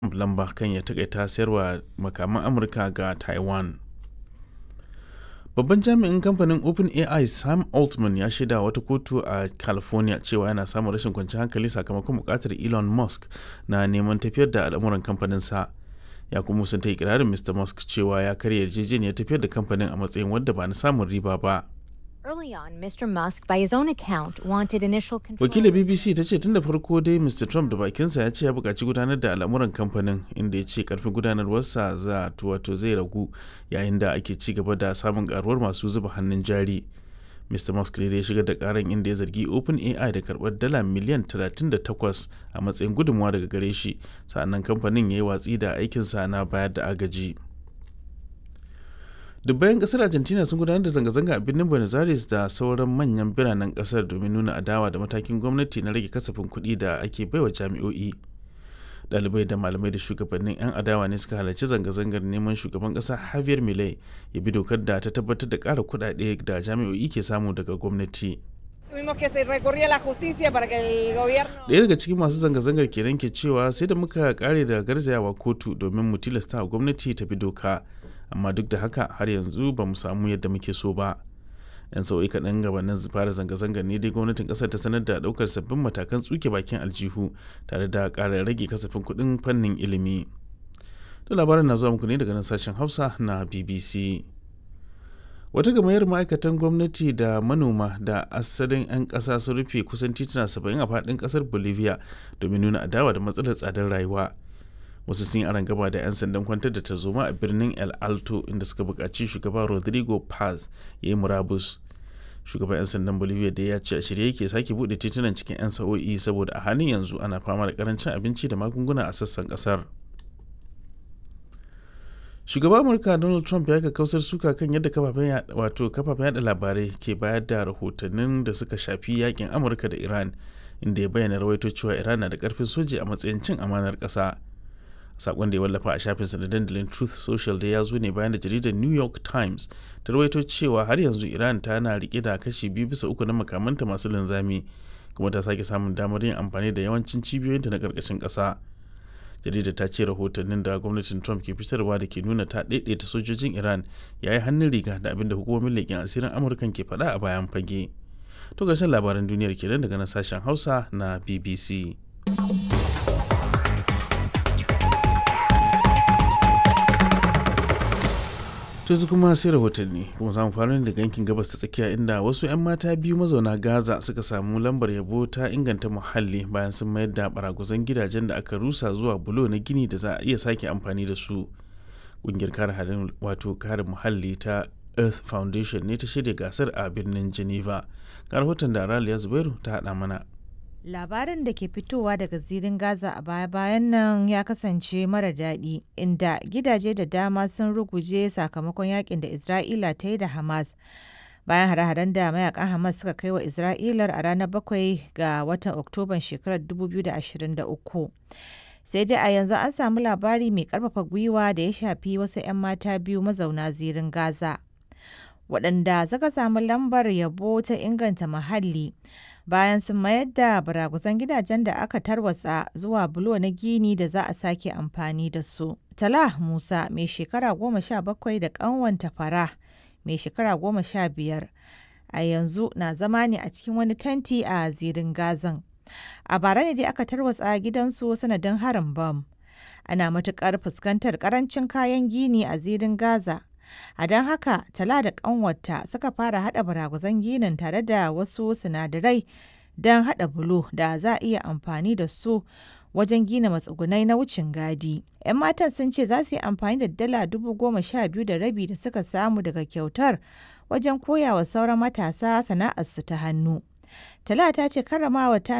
lamba kan ya takaita sayarwa makaman amurka ga taiwan babban jami'in kamfanin openai sam altman ya shaida wata kotu a california cewa yana samun rashin kwanciyar hankali sakamakon bukatar elon musk na neman tafiyar da al'amuran kamfaninsa ya kuma musanta ikirarin mr musk cewa ya karya yarjejeniyar tafiyar da kamfanin a matsayin wadda ba na samun riba ba Early on, Mr. Musk, by his own account, wanted initial control. wakilar bbc ta ce tun da farko dai mr trump da bakinsa ya ce ya buƙaci gudanar da al'amuran kamfanin inda ya ce karfin gudanarwarsa za wato zai ragu yayin da ake ci gaba da samun karuwar masu zuba hannun jari mr musk ne da ya shigar da karan inda ya zargi openai da karbar dala miliyan 38 a matsayin gudunmawa daga gare shi sa'annan kamfanin ya yi watsi da aikinsa na bayar da agaji dubbayan kasar argentina sun gudanar da zanga-zanga a birnin buenos aires da sauran manyan biranen kasar domin nuna adawa da matakin gwamnati na rage kasafin kuɗi da ake baiwa jami'o'i ɗalibai da malamai da shugabannin 'yan adawa ne suka halarci zanga-zangar neman shugaban ƙasa javier milei ya bi dokar da ta tabbatar da ƙara kuɗaɗe da jami'o'i ke samu daga gwamnati Tuvimos que se recurrir a la justicia para que el gobierno... ɗaya daga cikin masu zanga-zangar kenan ke cewa sai da muka kare da garzayawa kotu domin mu tilasta wa gwamnati ta bi doka amma duk da haka har yanzu ba mu samu yadda muke so ba yan sau'i kaɗan gabanin fara zanga-zangar ne dai gwamnatin ƙasar ta sanar da ɗaukar sabbin matakan tsuke bakin aljihu tare da ƙara rage kasafin kuɗin fannin ilimi da labarin na zuwa muku ne daga nan sashen hausa na bbc wata gamayyar ma'aikatan gwamnati da manoma da asalin 'yan ƙasa sun rufe kusan tituna 70 a faɗin ƙasar bolivia domin nuna adawa da matsalar tsadar rayuwa wasu sun yi aron gaba da 'yan sandan kwantar da tarzoma a birnin el alto inda suka buƙaci shugaba rodrigo paz ya yi murabus shugaban 'yan sandan bolivia da ya ce a shirye yake sake buɗe titunan cikin 'yan sa'o'i saboda a halin yanzu ana fama da karancin abinci da magunguna a sassan ƙasar shugaban amurka donald trump ya kausar suka kan yadda kafafen wato kafafen yada labarai ke bayar da rahotannin da suka shafi yakin amurka da iran inda ya bayyana rawaito cewa iran na da karfin soji a matsayin cin amanar ƙasa sakon da ya wallafa a shafinsa na dandalin truth social da ya zo ne bayan da jaridar new york times ta rawaito cewa har yanzu iran tana rike da kashi biyu bisa uku na makamanta masu linzami kuma ta sake samun damar yin amfani da yawancin cibiyoyinta na karkashin ƙasa jaridar ta ce rahotannin da gwamnatin trump ke fitarwa da ke nuna ta daidaita sojojin iran ya yi hannun riga da abin da hukumomin leƙen asirin amurkan ke faɗa a bayan fage to gashin labaran duniyar kenan daga na sashen hausa na bbc yanzu kuma sai rahotanni kuma samu fara daga yankin gabas ta tsakiya inda wasu 'yan mata biyu mazauna gaza suka samu lambar yabo ta inganta muhalli bayan sun mayar da baraguzan gidajen da aka rusa zuwa bulo na gini da za a iya sake amfani da su ƙungiyar kare halin wato kare muhalli ta earth foundation ne ta shirya gasar a birnin geneva ga rahoton da raliya zubairu ta haɗa mana Labarin da ke fitowa daga zirin Gaza a baya-bayan nan ya kasance mara daɗi, inda gidaje da dama sun ruguje sakamakon yakin da Isra'ila ta yi da Hamas. Bayan hare-haren da mayakan Hamas suka kai wa Isra'ilar a ranar bakwai ga watan Oktoban shekarar 2023. Sai dai a yanzu an samu labari mai ƙarfafa gwiwa da ya shafi wasu 'yan mata biyu mazauna zirin Gaza. Waɗanda suka samu lambar yabo ta inganta muhalli. bayan sun mayar da baraguzan gidajen da aka tarwatsa zuwa bulo na gini da za a sake amfani da su. Tala Musa mai shekara goma sha bakwai da ƙanwanta fara mai shekara goma sha biyar a yanzu na zama ne a cikin wani tanti a zirin gazan. A bara ne dai aka tarwatsa gidansu sanadin harin bam. Ana matuƙar fuskantar ƙarancin kayan gini a zirin Gaza. A don haka, Tala da ƙanwarta suka fara haɗa baragwazon ginin tare da wasu sinadarai don haɗa bulo da za a iya amfani da su wajen gina matsugunai na wucin gadi. 'Yan matan sun ce za su yi amfani da dala dubu goma sha biyu da rabi da suka samu daga kyautar wajen koya wa sauran matasa sana'arsu ta hannu. Tala ta ce karramawa ta